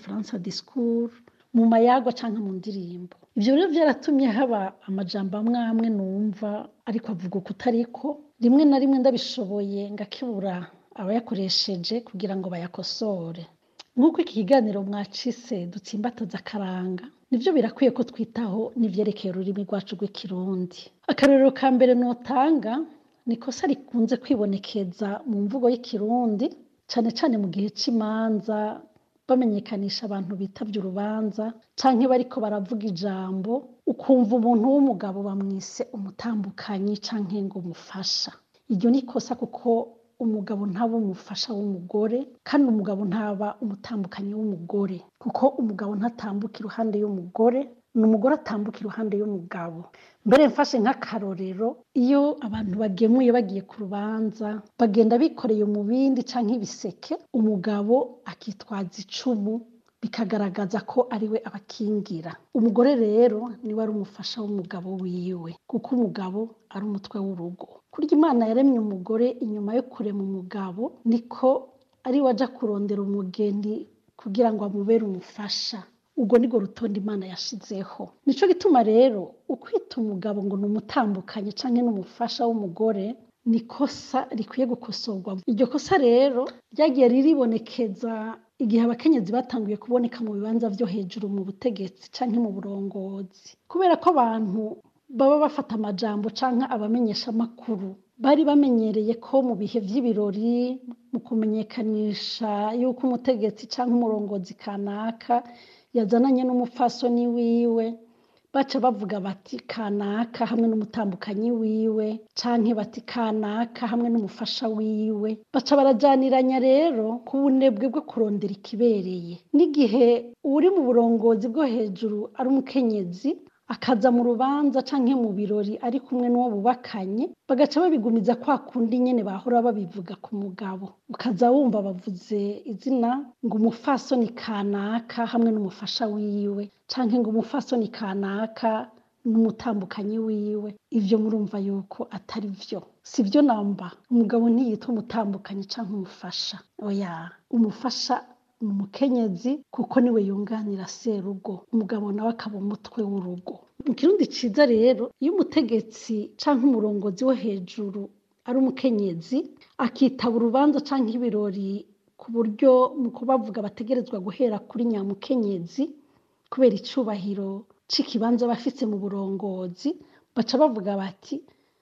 gifaransa discours mu mayagwa canke mu ndirimbo ivyo rero vyaratumye haba amajambo amwe amwe numva ariko avuga uko utariko rimwe na rimwe ndabishoboye ngakebura abayakoresheje kugira ngo bayakosore nk'uko iki kiganiro mwacise dutsimbataza akaranga nivyo birakwiye ko twitaho n'ivyerekeye ururimi rwacu rw'ikirundi akarorero ka mbere notanga ni ikosa rikunze kwibonekeza mu mvugo y'ikirundi cane cane mu gihe c'imanza bamenyekanisha abantu bitavye urubanza canke bariko baravuga ijambo ukumva umuntu w'umugabo bamwise umutambukanyi canke ngo umufasha iryo ni ikosa kuko umugabo ntaba umufasha w'umugore kandi umugabo ntaba umutambukanyi w'umugore kuko umugabo ntatambuka iruhande y'umugore ni umugore atambuka iruhande y'umugabo mbere mfashe nk'akarorero iyo abantu bagemuye bagiye ku rubanza bagenda bikoreye umubindi canke ibiseke umugabo akitwaza icumu bikagaragaza ko ariwe abakingira umugore rero niwe ari umufasha w'umugabo wiwe kuko umugabo ari umutwe w'urugo kurya imana yaremye umugore inyuma yo kurema umugabo niko ariwe aja kurondera umugeni kugira ngo amubere umufasha ubwo nirwo rutonde imana yashizeho nico gituma rero ukwita umugabo ngo ni umutambukanyi canke n'umufasha w'umugore ni ikosa rikwiye gukosorwa iryo kosa rero ryagiye riribonekeza igihe abakenyezi batanguye kuboneka mu bibanza vyo hejuru mu butegetsi canke mu burongozi kubera ko abantu baba bafata amajambo canke abamenyesha amakuru bari bamenyereye ko mu bihe vy'ibirori mu kumenyekanisha yuko umutegetsi canke umurongozi kanaka yazananye n'umupfasoni wiwe baca bavuga bati kanaka hamwe n'umutambukanyi wiwe canke bati kanaka hamwe n'umufasha wiwe baca barajaniranya rero ku bunebwe bwo kurondera ikibereye n'igihe uri mu burongozi bwo hejuru ari umukenyezi akaza mu rubanza canke mu birori ari kumwe n'uwo bubakanye bagaca babigumiza kwa kundi nyene bahora babivuga ku mugabo ukaza wumva bavuze izina ngo umufasoni kanaka hamwe n'umufasha wiwe canke ngo umufasoni kanaka n'umutambukanyi wiwe ivyo murumva yuko atari vyo si vyo namba umugabo ntiyitwa umutambukanyi canke umufasha oya umufasha ni umukenyezi kuko niwe yunganira serugo umugabo nawe akaba umutwe w'urugo mu kirundi ciza rero iyo umutegetsi canke umurongozi wo hejuru ari umukenyezi akitaba urubanza canke ibirori ku buryo mu kubavuga bategerezwa guhera kuri nyamukenyezi kubera icubahiro c'ikibanza bafise mu burongozi baca bavuga bati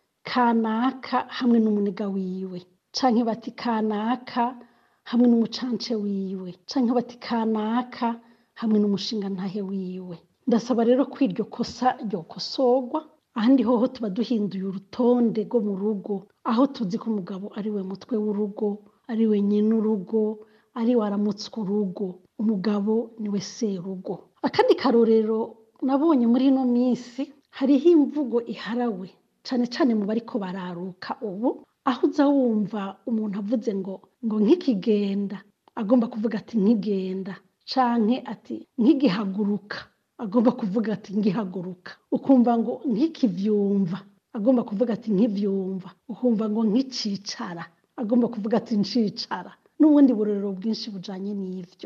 kanaka hamwe n'umuniga wiwe canke bati kanaka hamwe n'umucance wiwe canke bati kanaka hamwe n'umushingantahe wiwe ndasaba rero ko iryo kosa ryokosorwa ahandi hoho tuba duhinduye urutonde rwo mu rugo aho tuzi ko umugabo ari we mutwe w'urugo ari we nyene urugo ari we aramutswa urugo umugabo niwe serugo akandi karorero nabonye muri ino minsi hariho imvugo iharawe cane cane mu bariko bararuka ubu aho uza wumva umuntu avuze ngo ngo nk'ikigenda agomba kuvuga ati nkigenda canke ati nkigihaguruka agomba kuvuga ati ngihaguruka ukumva ngo nkikivyumva agomba kuvuga ati nkivyumva ukumva ngo nkicicara agomba kuvuga ati ncicara n'ubundi burorero bwinshi bujanye n'ivyo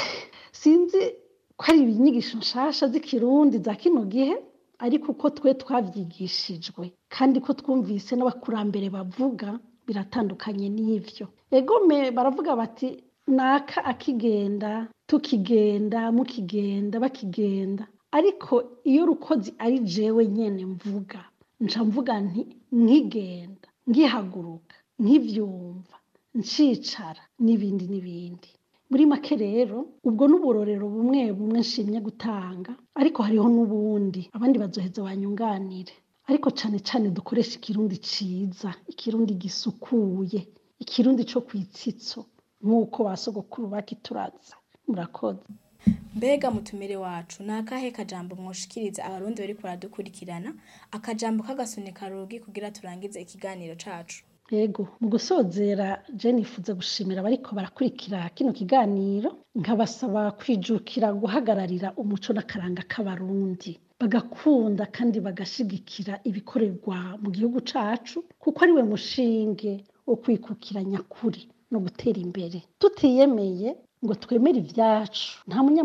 sinzi ko ari inyigisho nshasha z'ikirundi za kino gihe ariko uko twe twavyigishijwe kandi ko twumvise n'abakurambere bavuga biratandukanye n'ivyo egome baravuga bati naka akigenda tukigenda mukigenda bakigenda ariko iyo rukozi ari jewe nyene mvuga nca mvuga nti nkigenda ngihaguruka nkivyumva ncicara n'ibindi n'ibindi muri make rero ubwo n'uburorero bumwe bumwe nshimye gutanga ariko hariho n'ubundi abandi bazoheza banyunganire ariko cane cane dukoresha ikirundi ciza ikirundi gisukuye ikirundi co kwitsitso nk'uko ba sogokuru bakituraza murakoze mbega mutumire wacu ni akahe kajambo mwoshikiriza abarundi bariko baradukurikirana akajambo k'agasunika rugi kugira turangize ikiganiro cacu yego mu gusozera je nifuza gushimira abariko barakurikira kino kiganiro nkabasaba kwijukira guhagararira umuco n'akaranga k'abarundi bagakunda kandi bagashigikira ibikorerwa mu gihugu cacu kuko ari we mushinge wo kwikukira nyakuri no gutera imbere tutiyemeye ngo twemere ivyacu nta munya